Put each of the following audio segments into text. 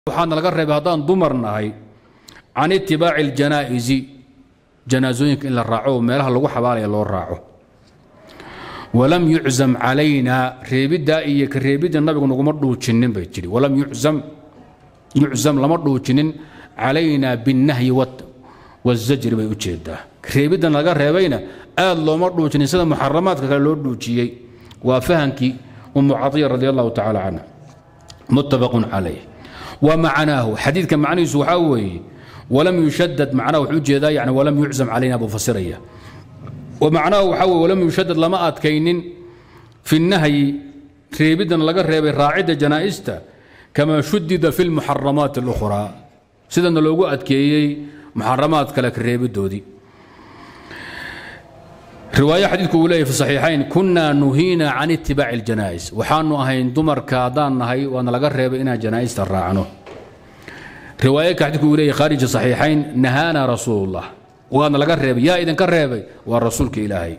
waxaana laga reebay haddaan dumar nahay can itibaaci اljanaa'isi janaasooyinka in la raaco oo meelaha lagu xabaalaya loo raaco walam yuczam calayna reebiddaa iyo ka reebidda nabigu naguma dhuujinin bay jiri walam yuczam yuczam lama dhuujinin calayna biاnnahyi wاzajri bay u jeedaa reebiddan laga reebayna aad looma dhuujinin sida muxaramaadka kale loo dhuujiyey waa fahankii umu caiya radi allahu tacala canha muttafaqun calayh wa macnaahu xadiidka macnihiisu waxaa weeye walam yushadad macnaha wuxuu ujeedaa yani walam yuczam calayna buu fasiraya wa macnaahu waxaa weye walam yushadad lama adkaynin fi nahyi reebiddan laga reebay raacidda janaa'ista kama shudida fi lmuxaramaati اlukhraa sidana loogu adkeeyey muxaramaad kale ka reebiddoodii riwaayo xadiidku uu leeyahy fi saxiixayn kunaa nuhiina can itibaaci اljanaa'is waxaanu ahayn dumarka haddaan nahay waana laga reebay inaan janaa'ista raacno riwaayaka xadiidku uu leeyahy khaarija saxiixayn nahaana rasuulullah waana laga reebay yaa idinka reebay waa rasuulka ilaahay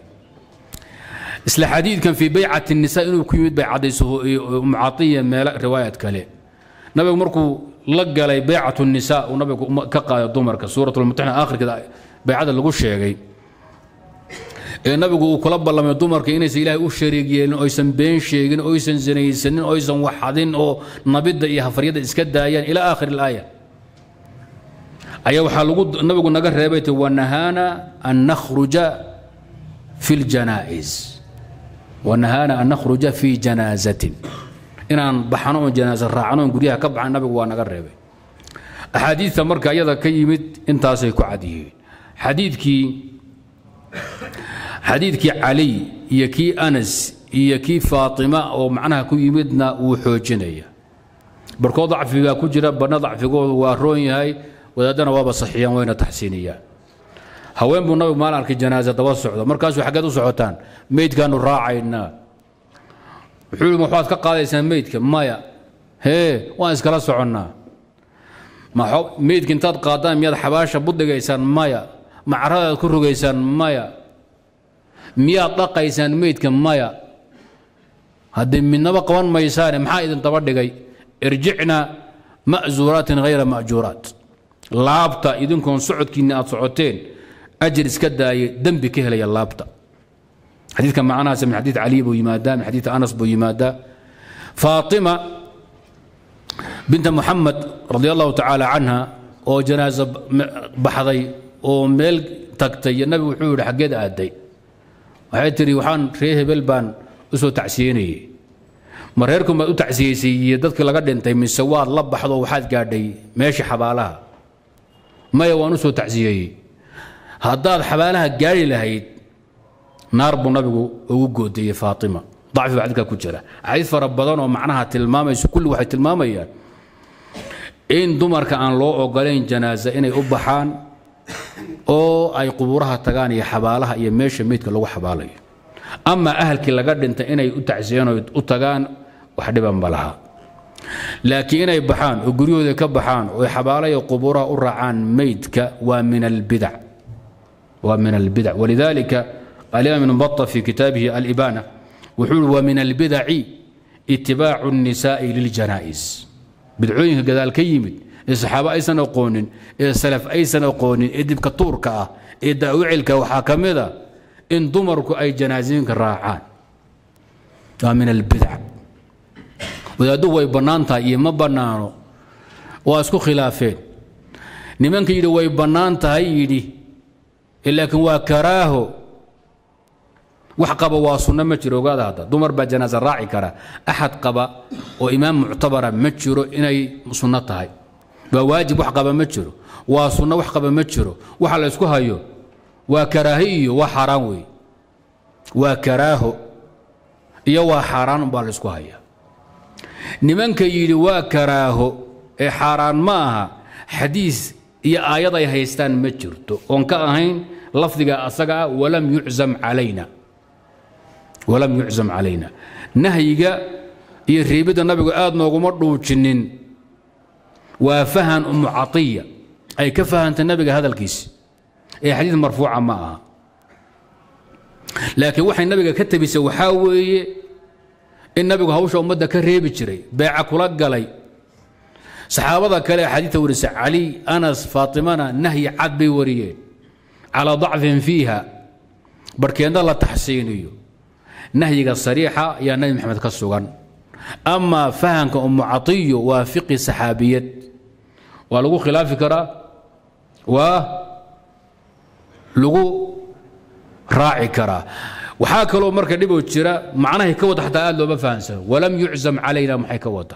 isla xadiidkan fii baycati الnisa inuu ku yimid bay caddayso mucaiya meelo riwaayad kale nabigu markuu la galay baycat الnisa uu nabigu ka qaada dumarka suurat lmutaxina aakhirkeeda baycada lagu sheegay ee nabigu uu kula ballamay dumarka inaysan ilaahay u shariig yeelin oysan been sheegin oysan sinaysanin oysan waxadin oo nabidda iyo hafaryada iska daayaan ilaa aakhir اlaaya ayaa waxaa lagu nabigu naga reebay ti wanahaana an nakhruja fi اljanaa'is wanahaana an nakhruja fi janaazatin inaan baxno oon janaaza raacno oon guryaha ka baxan nabigu waa naga reebay axaadiidta marka iyada ka yimid intaasay ku cad yihiin xadiidkii xadiidkii caliy iyo kii anas iyo kii faatima oo macnaha ku yimidna wuu xoojinaya barkood dacfigaa ku jira badna dacfigoodu waa roon yahay wadaadana waaba saxiiyaan wayna taxsiiniyaan haween buu nabigu maalin arkay janaaza daba socda markaasuu xaggeed u socotaan meydkaanu raacaynaa wuxuu yidhi waxbaad ka qaadaysaan meydka maya hee waan iskala soconnaa meydka intaad qaadaan miyaad xabaasha budhigaysaan maya macaradaad ku rogaysaan maya miyaad dhaqaysaan meydka maya haddii midnaba qaban maysaane maxaa idin daba dhigay irjicna ma'zuuraatin hayra ma'juuraat laabta idinkoon socodkiinni aad socoteen ajir iska daaye dembi ka helaya laabta xadiidka macnahaas min xadiid cali buu yimaadaa min xadiid anas buu yimaadaa faatima binta muxamed radi allahu tacaala canha oo janaaso baxday oo meel tagtay iyo nabigu wuxuu yidhi xaggeed aaday waxay tidhi waxaan ree hebel baan u soo tacsiyenayey ma reerkun baad u tacsiyeysay iyo dadkii laga dhintay mise waad la baxdo waxaad gaadhay meeshii xabaalaha maya waan u soo tacsiyeeyey haddaad xabaalaha gaari lahayd naar buu nabigu ugu goodiyey faatima dacfi baa xadidka ku jira xadiid fara badan oo macnaha tilmaamayso kulli waxay tilmaamayaan in dumarka aan loo ogolayn janaaza inay u baxaan oo ay qubuuraha tagaan iyo xabaalaha iyo meesha meydka lagu xabaalayo ama ahalkii laga dhintay inay u tacsiyeen oo u tagaan wax dhiban ma laha laakiin inay baxaan oo guryahooda ka baxaan oo xabaalaya qubuuraha u raacaan meydka waa min albidac waa min albidac walidaalika alimaam ibn bata fi kitaabihi alibana wuxuu uhi waa min albidaci itibaacu الnisaa'i liljanaa'is bidcooyinka gadaal ka yimid ee saxaabo aysan aqoonin ee salaf aysan aqoonin ee dibka tuurka ah ee daawicilka waxaa ka mid a in dumarku ay janaasooyinka raacaan waa min albidac wadaadduhu way bannaan tahay iyo ma bannaano waa isku khilaafeen nimanka yidhi way bannaan tahay yidhi laakiin waa karaaho wax qaba waa sunno ma jiro ogaada hadda dumar baa janaasa raaci kara axad qaba oo imaam muctabara ma jiro inay sunno tahay waa waajib wax qaba ma jiro waa sunno wax qaba ma jiro waxa la ysku hayo waa karaahi iyo waa xaaraan wey waa karaaho iyo waa xaaraan umbaa la ysku haya nimanka yidhi waa karaaho ee xaaraan ma aha xadiis iyo aayad ay haystaan ma jirto oon ka ahayn lafdiga asaga ah walam yuczam calayna walam yuczam calayna nahyiga iyo reebidda nabigu aad nooguma dhuujinin waa fahan umu caiya ay ka fahantay nabiga hadalkiisi ee xadiid marfuuca ma aha laakiin waxay nabiga ka tabisay waxaa weeye in nabigu hawsha ummadda ka reebi jiray beeca kula galay saxaabada kale xadiidka warisa cali anas faatimana nahyi cad bay wariyeen calaa dacfin fiiha barhkeedna la taxsiiniyo nahyiga sariixa ayaa nabi maxamed ka sugan amaa fahamka umu catiyo waa fiqi saxaabiyad waa lagu khilaafi karaa waa lagu raaci karaa waxaa kaloo marka dhiboo jira macnahay ka wada xataa aad looma fahamsano walam yuczam calayna maxay ka wada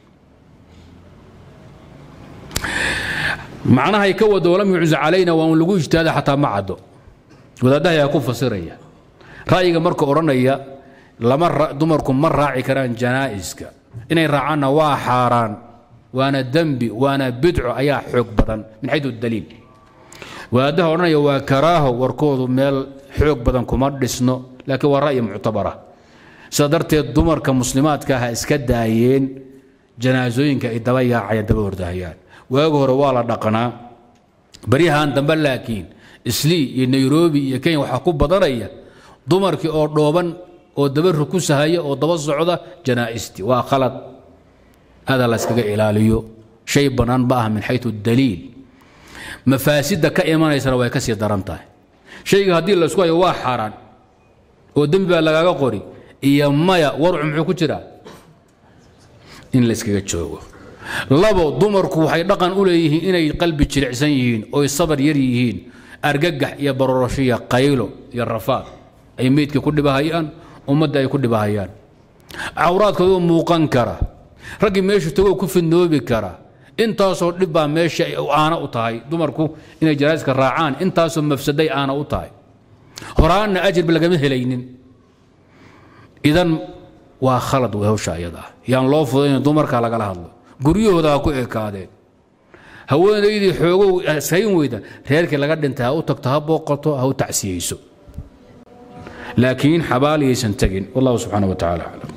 macnahay ka wada walam yuczam calayna waa un lagu ijtihaada xataa ma caddo wadaadaha ayaa ku fasiraya ra'yiga marka odhanaya lama dumarku ma raaci karaan janaa'iska inay raacaanna waa xaaraan waana dembi waana bidco ayaa xoog badan min xayu daliil wadaadaha odhanaya waa karaaho warkoodu meel xoog badan kuma dhisno laakiin waa ra'yi muctabara sida darteed dumarka muslimaadka ah iska daayeen janaasooyinka ay daba yaacayaan daba hordahayaan waagi hore waa la dhaqnaa baryahan dambe laakiin islii iyo nairobi iyo kenya waxaa ku badanaya dumarkii oo dhooban oo daba rukusahaya oo daba socda janaa'isti waa khalad adaa la yskaga ilaaliyo shay bannaan ma aha min xayu daliil mafaasidda ka imanaysana way ka sii daran tahay shayga haddii laysku hayo waa xaaraan oo dembi baa lagaaga qori iyo maya warcu muxuu ku jiraa in layskaga joogo labo dumarku waxay dhaqan u leeyihiin inay qalbi jilicsan yihiin oy sabar yar yihiin argagax iyo baroroshiya qaylo iyo rafaad ay meydkii ku dhibahayaan ummadda ay ku dhibahayaan cawraadkoodu muuqan kara raggii meeshu tagoo ku fidnoobi kara intaasoo dhib baa meesha aana u tahay dumarku inay janaa'iska raacaan intaasoo mafsaday aana u tahay horaanna ajirba lagama helaynin idan waa khalad way hawsha ayada ah yaan loo fudayn dumarka lagala hadlo guryahooda ha ku ekaadeen haweenaydii xoogow sayn weyda reerkii laga dhintay ha u tagto ha booqato ha u tacsiyeyso laakiin xabaaliyaysan tegin wallahu subxaana wa tacala aclam